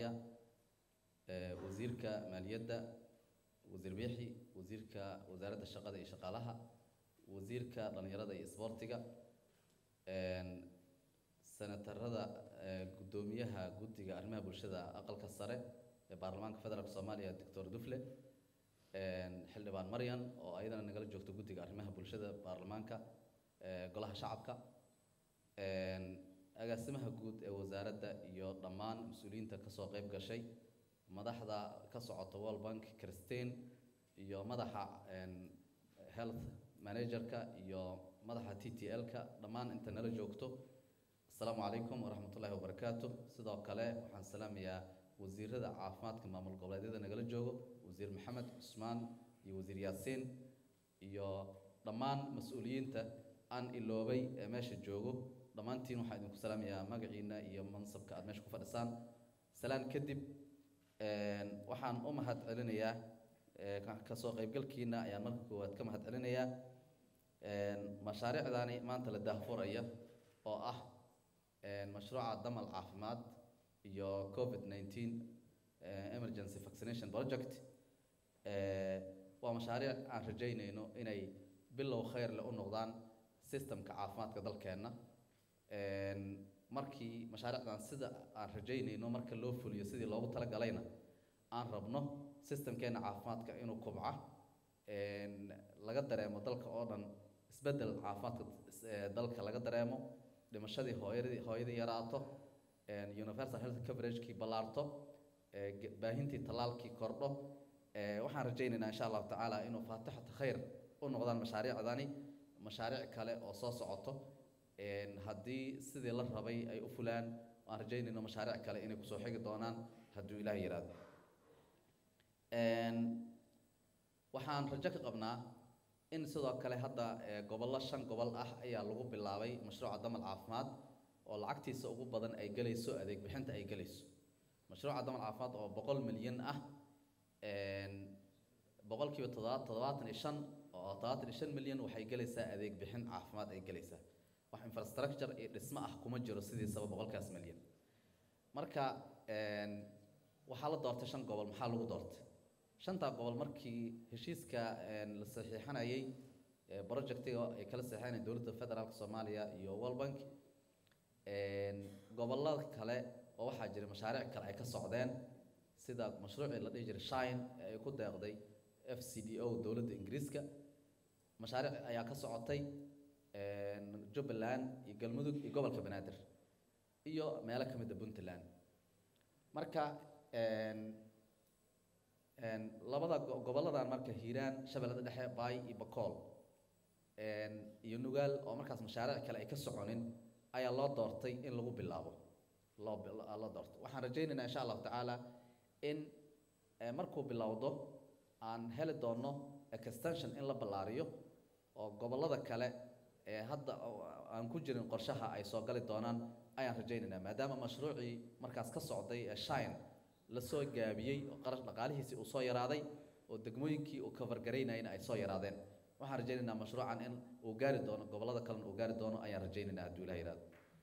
soomaaliya wasiirka maaliyadda wasiir biixi wasiirka wasaaradda shaqada iyo shaqaalaha wasiirka dhalinyarada iyo isboortiga senatarada guddoomiyaha guddiga arrimaha bulshada aqalka sare ee baarlamaanka federaalk soomaaliya doctor dufle xildhibaan maryan oo ayadana nagala joogto guddiga arrimaha bulshada baarlamaanka golaha shacabka agaasimaha guud ee wasaaradda iyo dhammaan mas-uuliyiinta kasoo qeyb gashay madaxda ka socota world bank christine iyo madaxa health managerka iyo madaxa t t l-ka dhammaan inta nala joogto asalaamu calaykum waraxmat ullahi wabarakaatu sidoo kale waxaan salaamayaa wasiirada caafimaadka maamul goboleedyada nagala joogo wasiir maxamed cusmaan iyo wasiir yaasiin iyo dhammaan mas-uuliyiinta aan iloobay ee meesha joogo dhammaantiin waxaan idinku salaamayaa magaciina iyo mansabka aada meesha ku fadhisaan salaan kadib waxaan u mahad celinayaa kasoo qaybgalkiina ayaan marka koowaad ka mahad celinayaa mashaariicdaani maanta la daahfuraya oo ah mashruuca damal caafimaad iyo covid nineteen emergency vaccination project waa mashaariic aan rajaynayno inay bilow khayr leh u noqdaan systemka caafimaadka dalkeenna markii mashaariicdan sida aan rajaynayno marka loo fuliyo sidii loogu talagalayna aan rabno systemkeena caafimaadka inuu kubca laga dareemo dalka oo dhan isbedel caafimaadka dalka laga dareemo dhimashadii hooyadii hooyadii yaraato universal health coveragekii ballaarto baahintii tallaalkii kordho waxaan rajaynaynaa insha allahu tacaala inuu faatixata khayr u noqdaan mashaariicdani mashaariic kale oo soo socoto haddii sidii la rabay ay u fulaan waan rajaynayno mashaariic kale inay kusoo xigi doonaan hadduu ilaah yiraahdo waxaan rajo ka qabnaa in sidoo kale hadda gobollo shan gobol ah ayaa lagu bilaabay mashruuca damal caafimaad oo lacagtiisa ugu badan ay gelayso adeeg bixinta ay gelayso mashruuca damal caafimaad oo boqol milyan ah boqolkiiba todoba toddobaatan iyo shan oo toddobaatan iyo shan milyan waxay gelaysaa adeeg bixin caafimaad ay gelaysaa wax infrastructure iyo dhismo ah kuma jiro sidiisaba boqolkaas milyan marka waxaa la doortay shan gobol maxaa lagu doortay shantaa gobol markii heshiiska la saxiixanayay projectiga ay kala saxiixanayeen dowladda federaalk soomaaliya iyo world bank gobolada kale oo waxaa jira mashaariic kale ay ka socdeen sida mashruucii la dhihi jiray shine ee ay ku deeqday f c d o dowladda ingiriiska mashaariic ayaa ka socotay jubbaland iyo galmudug iyo gobolka banaadir iyo meelo ka mid a puntland marka labada goboladan marka hiiraan shabeellada dhexe baay iyo bakool iyo nugaal oo markaas mashaariic kale ay ka soconin ayaa loo doortay in lagu bilaabo loo loo doortay waxaan rajaynaynaa insha allahu tacaala in markuu bilowdo aan heli doono extension in la ballaariyo oo gobollada kale ee hadda aan ku jirin qorshaha ay soo gali doonaan ayaan rajaynaynaa maadaama mashruucii markaas ka socday ee shine lasoo gaabiyey oo qarash dhaqaalihiisii uu soo yaraaday oo degmooyinkii uu kafargaraynayna ay soo yaraadeen waxaan rajaynaynaa mashruucan in uu gaari doono gobollada kalena uu gaari doono ayaan rajaynaynaa hadduu ilaha yihahdo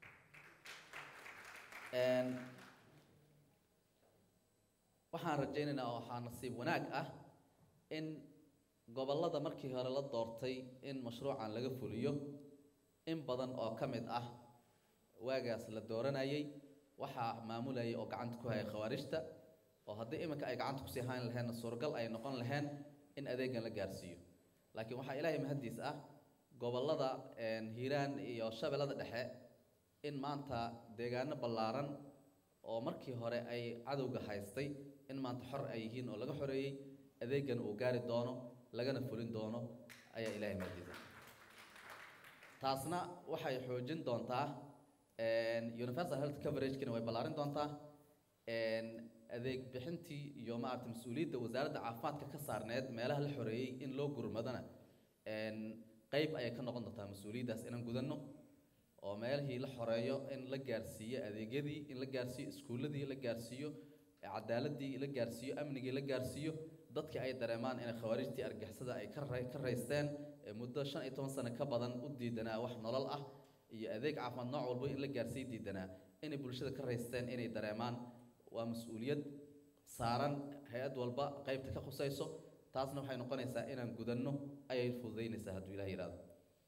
waxaan rajaynaynaa oo waxaa nasiib wanaag ah in gobollada markii hore la doortay in mashruucan laga fuliyo in badan oo ka mid ah waagaas la dooranayay waxaa maamulayay oo gacanta ku hayay khawaarijta oo haddii iminka ay gacanta kusii hayn laheenna suuragal ay noqon laheen in adeegan la gaarsiiyo laakiin waxaa ilaahay mahaddiis ah gobollada hiiraan iyo shabeellada dhexe in maanta deegaano ballaaran oo markii hore ay cadowga haystay in maanta xor ay yihiin oo laga xoreeyey adeegan uu gaari doono lagana fulin doono ayaa ilaahay mahaddiis ah taasna waxay xoojin doontaa universal health coveragekina way ballaarin doontaa adeeg bixintii iyo maarata mas-uuliyadda wasaaradda caafimaadka ka saarneed meelaha la xoreeyey in loo gurmadana qeyb ayay ka noqon doontaa mas-uuliyaddaas inaan gudanno oo meelihii la xoreeyo in la gaarsiiyo adeegyadii in la gaarsiiyo iskuulladii la gaarsiiyo cadaaladii la gaarsiiyo amnigii la gaarsiiyo dadkii ay dareemaan inay khawaarijtii argixisada ay ka ka raysteen muddo shan iyo toban sano ka badan u diidanaa wax nolol ah iyo adeeg caafimaad nooc walba in la gaarsiiy diidanaa inay bulshada ka raysteen inay dareemaan waa mas-uuliyad saaran hay-ad walba qeybta ka khusayso taasna waxay noqonaysaa inaan gudanno ayay fududaynaysaa hadduu ilaah yidhahdo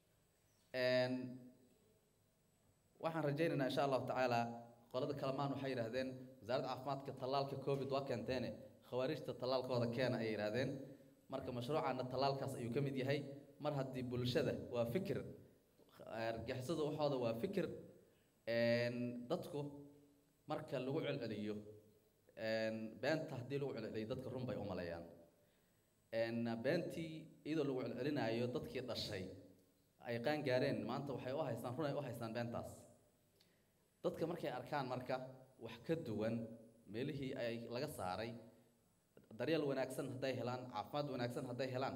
waxaan rajaynaynaa insha allahu tacaala qolada kalamaan waxay yidhahdeen wasaaradda caafimaadka tallaalka covid waa keenteene khawaarijta tallaalkooda keena ayay yidhahdeen marka mashruucana tallaalkaas ayuu ka mid yahay mar haddii bulshada waa fikir argixisada waxooda waa fikir dadku marka lagu celceliyo beenta haddii lagu celceliyo dadka run bay u maleeyaan beentii iyadoo lagu celcelinaayo dadkii dhashay ay qaan gaareen maanta waxay u haystaan run ay u haystaan beentaas dadka markay arkaan marka wax ka duwan meelihii ay laga saaray daryeel wanaagsan hadday helaan caafimaad wanaagsan hadday helaan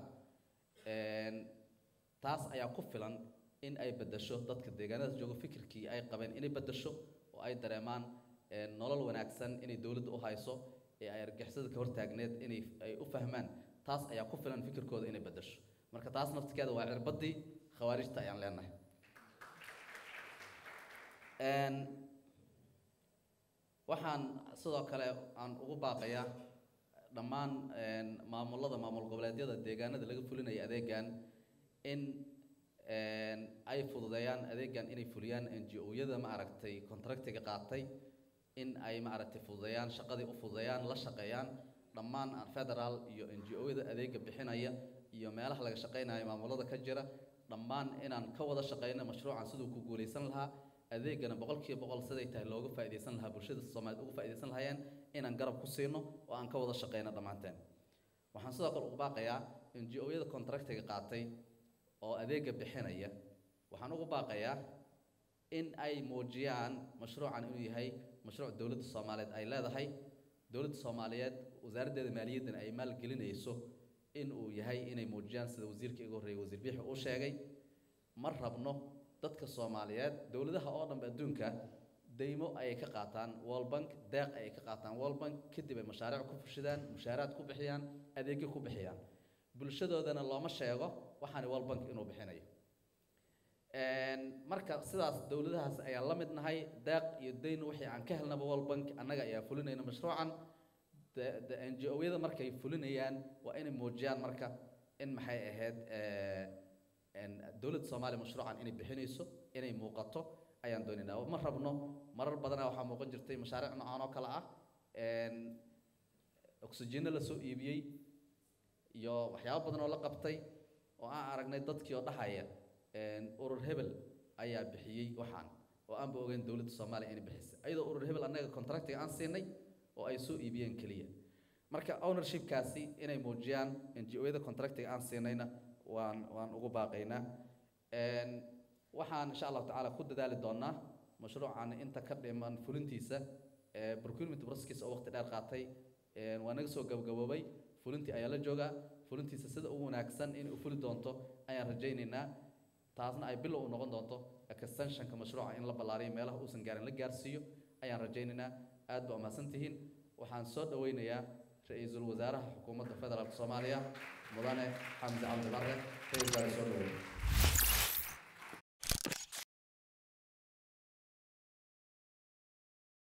taas ayaa ku filan in ay beddesho dadka deegaanadaas joogo fikirkii ay qabeen inay beddesho oo ay dareemaan nolol wanaagsan inay dowladda u hayso ee ay argixisada ka hortaagneed inay ay u fahmaan taas ayaa ku filan fikirkooda inay beddesho marka taas naftikeeda waa cirbaddii khawaarijta ayaan leenahay waxaan sidoo kale aan ugu baaqayaa dhammaan maamulada maamul goboleedyada deegaanada laga fulinaya adeegan in ay fududeeyaan adeegan inay fuliyaan n g o-yada ma aragtay contractiga qaatay in ay ma aragtay fududeeyaan shaqadii u fududeeyaan la shaqeeyaan dhammaan federaal iyo n g o-yada adeega bixinaya iyo meelaha laga shaqeynayo maamulada ka jira dhammaan inaan ka wada shaqeyno mashruucan siduu ku guuleysan lahaa adeegana boqolkiiba boqol siday tahay looga faa'iidaysan lahaa bulshada soomaaliyeed uga faa'iidaysan lahaayeen inaan garab ku siino oo aan ka wada shaqeyno dhammaanteen waxaan sidoo kale ugu baaqayaa n g o-yada contractiga qaatay oo adeega bixinaya waxaan ugu baaqayaa in ay muujiyaan mashruucan inuu yahay mashruuc dowladda soomaaliyeed ay leedahay dowladda soomaaliyeed wasaaraddeeda maaliyaddana ay maalgelinayso in uu yahay inay muujiyaan sida wasiirka iga horreeyay wasiir biixi uu sheegay ma rabno dadka soomaaliyeed dowladaha oo dhanba adduunka daymo ayay ka qaataan world bank deeq ayay ka qaataan world bank kadib ay mashaariic ku fushidaan mushaaraad ku bixiyaan adeegyo ku bixiyaan bulshadoodana looma sheego waxaani world bank inuu bixinayo marka sidaas dowladahaas ayaan la mid nahay deeq iyo dayn wixii aan ka helnaba world bank annaga ayaa fulinayna mashruucan n g o-yada markay fulinayaan waa inay muujiyaan marka in maxay ahayd dowladda soomaaliya mashruucan inay bixinayso inay muuqato ayaan doonaynaa ma rabno marar badanaa waxaa muuqan jirtay mashaariic noocan oo kale ah oxygeeno lasoo iibiyey iyo waxyaabo badan oo la qabtay oo aan aragnay dadkii oo dhahaya urur hebel ayaa bixiyey waxaan oo aanba ogeyn dowladda soomaaliya inay bixisay ayadoo urur hebel annaga contractiga aan siinay oo ay soo iibiyeen keliya marka ownershipkaasi inay muujiyaan n g o-yada contractiga aan siinayna waan waan ugu baaqaynaa waxaan insha allahu tacaala ku dadaali doonaa mashruucan inta ka dhiman fulintiisa procurement processkiisa oo waqti dheer qaatay waa naga soo gabagaboobay fulintii ayaa la joogaa fulintiisa sida ugu wanaagsan inay u fuli doonto ayaan rajaynaynaa taasna ay bilow u noqon doonto extensionka mashruuca in la ballaariyo meelaha uusan gaarin la gaarsiiyo ayaan rajaynaynaa aad ba umahadsan tihiin waxaan soo dhaweynayaa ra-iisul wasaaraha xukuumadda federaalk soomaaliya mudane xamdi cabdi bare ra-isul wasaare soo dhaweyn